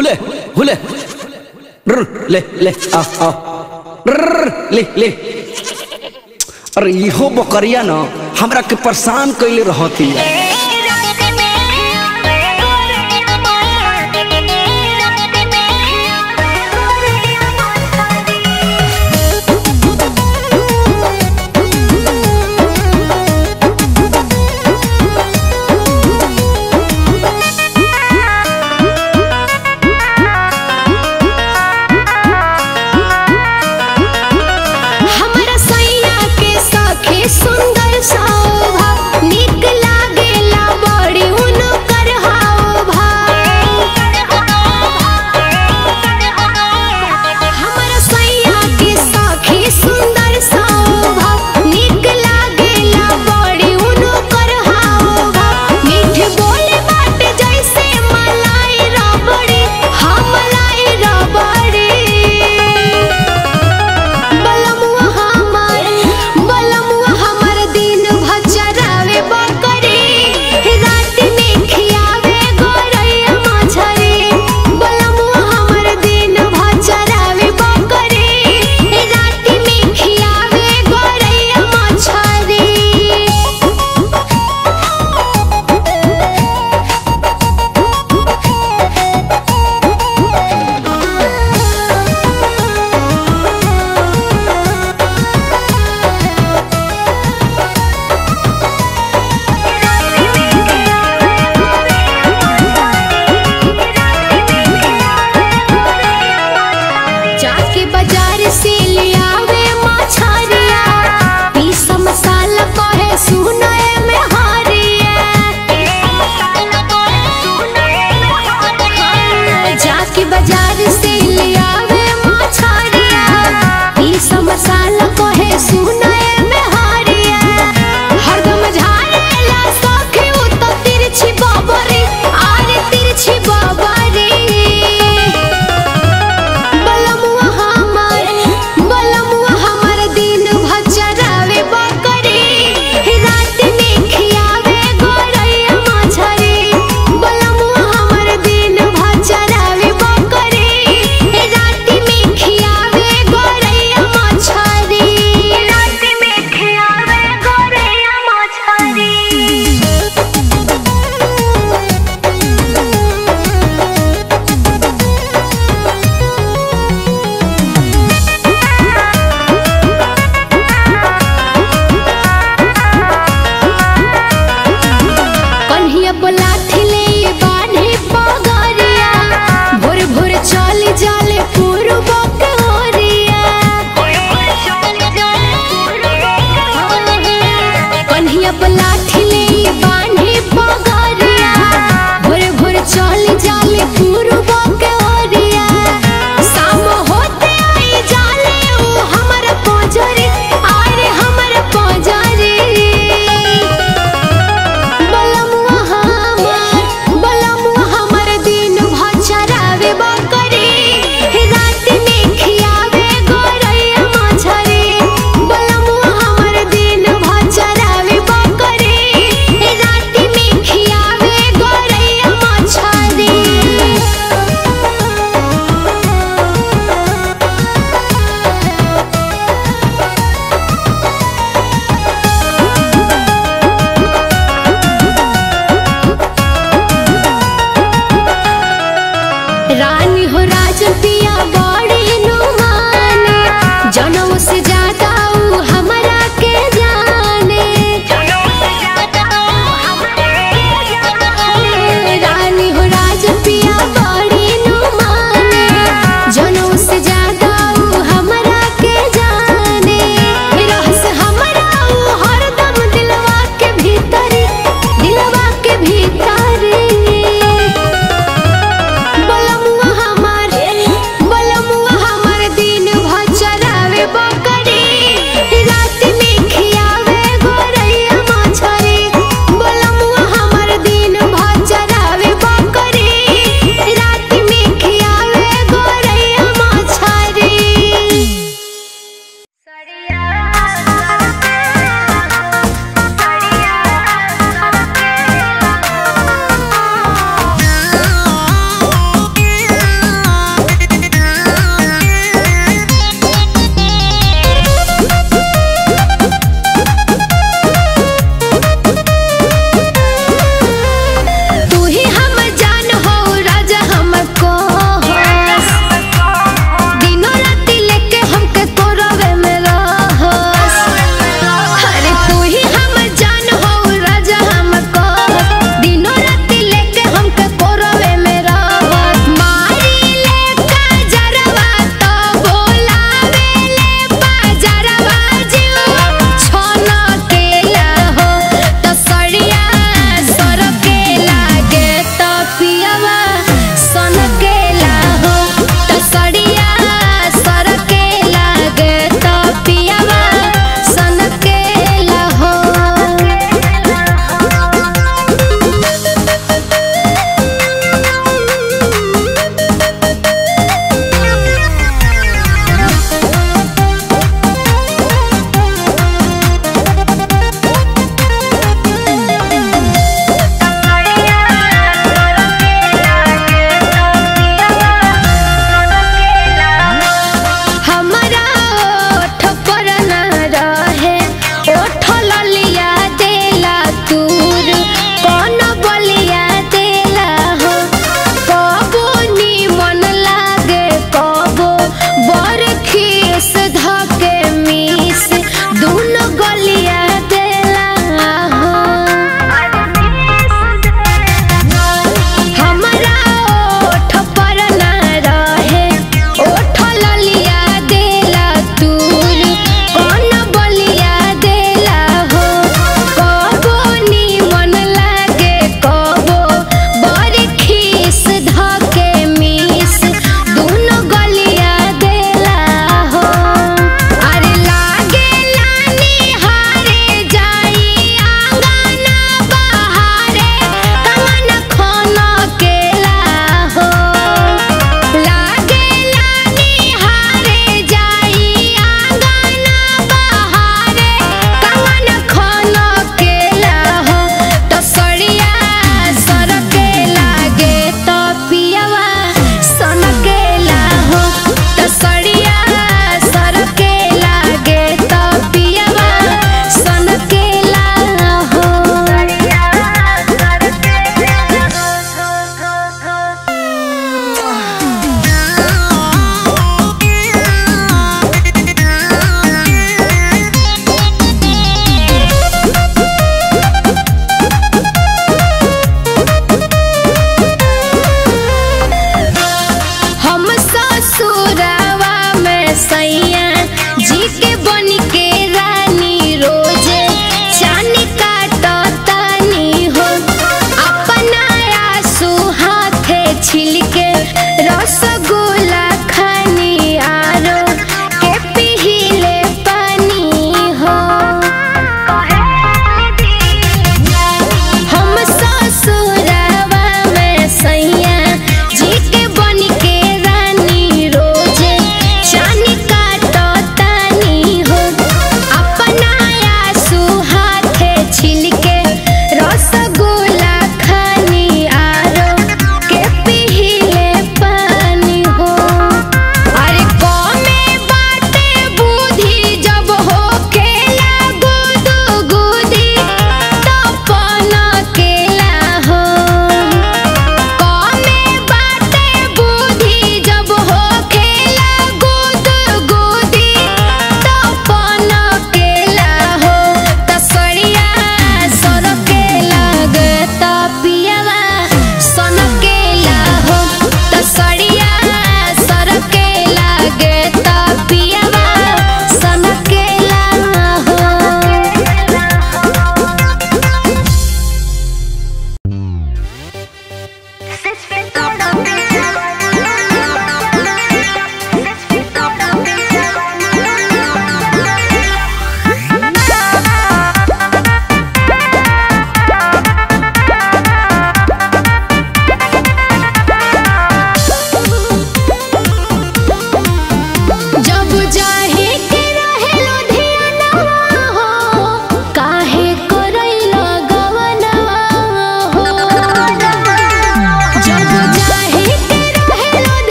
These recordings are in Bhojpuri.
हुले हुले रुर, ले ले आ आ रुर, ले ले अरे इहो बकरिया न हमरा के परेशान कैले रहती है हमरा सैया के सखी सुंदर शोभा नीक लागेला बड़ी हुनकर हाव हमरा सैया के सखी सुंदर शोभा नीक लागेला बड़ी हुनकर हाव मीठ बोले बात जैसे मलाई रबड़ी हम मलाई रबड़ी बलमुआ हमर बलमुआ हमर दिन भचरावे बकरी रात में खियावे गोरैया मछरी बलमुआ हमर दिन भचरावे बकरी रात में खियावे गोरैया मछरी जाके बाजार से ले आवे मछरिया पीस मसाला कहे सुनए में हरिया जाके बाजार से ले आवे मछरिया पीस मसाला कहे सुनए में हरिया हरदम झाड़ेला सखे उ तो तिरछी बाबरी आरे तिरछी बाबरी बलमुआ हमर बलमुआ हमर दिन भचरावे बकरी रात में खियावे गोरैया मछरी बलमुआ हमर दिन भचरावे बकरी रात में खियावे गोरैया मछरी रात में खियावे गोरैया मछरी कन्हिया बोलाथी ले बान्हे पगरिया भोर भोर चल जाले पूर्व के ओरिया कन्हिया बोलाथी ले बान्हे पगरिया भोर भोर चल जाले पूर्व के ओरिया शाम होते आई जाले उ हमर पजरे आरे हमर पजरे बलमुआ हमर बलमुआ हमर दिन भचरावे बकरी रात में खियावे गोरैया मछरी बलमुआ हमर दिन भचरावे बकरी रात में खियावे गोरैया मछरी रानी हो राजन पिया बड़ी नुमाने जनों से ज्यादा ऊ हमरा के जाने रानी हो राजन पिया बड़ी नुमाने जनों से ज्यादा ऊ हमरा के जाने रहस हमरा ऊ हरदम दिलवा के भीतरी दिलवा के भीतरी बलमुआ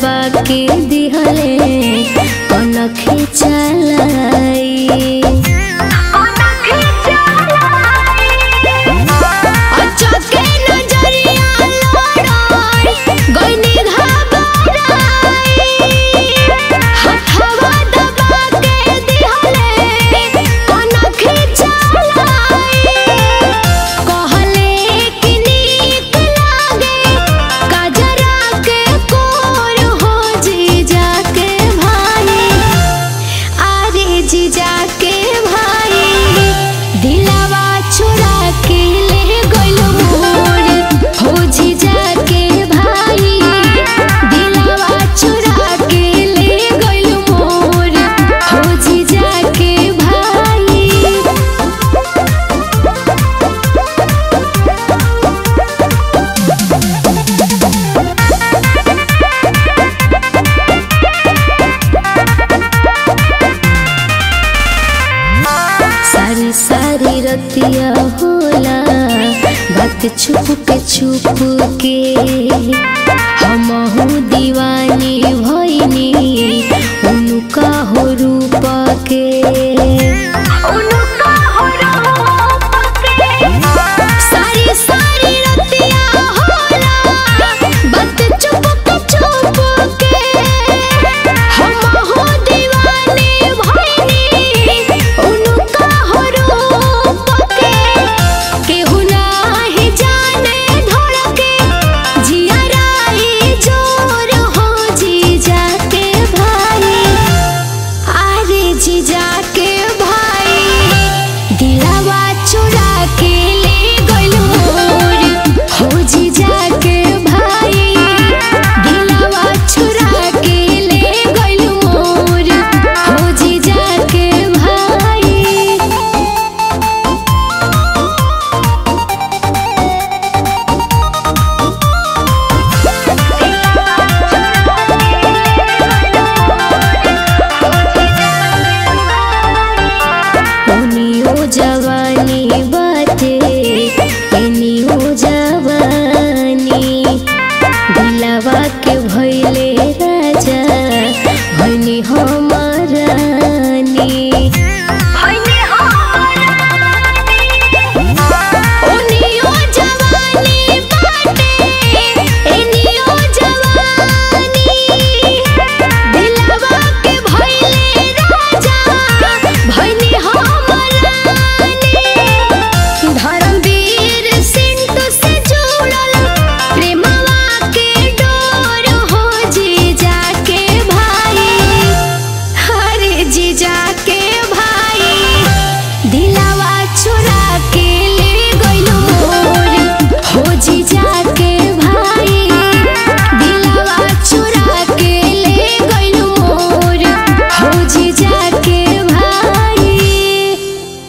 दबा के दिहले कनखे चलाई अचके नजरिया लोड़ाई, गइनी घबराई। हथवा दबा के दिहले, कनखे चलाई। कहले कि नीक लागे, कजरा के कोर हो जीजा के भाई आरे जीजा के भाई दिलावा चुरा के ले गइलो मोर हो जीजा के भाई दिलावा चुरा के ले गइलो मोर हो जीजा के भाई सारी सारी रतिया होला बात छुप के छुप के हमहू दीवाना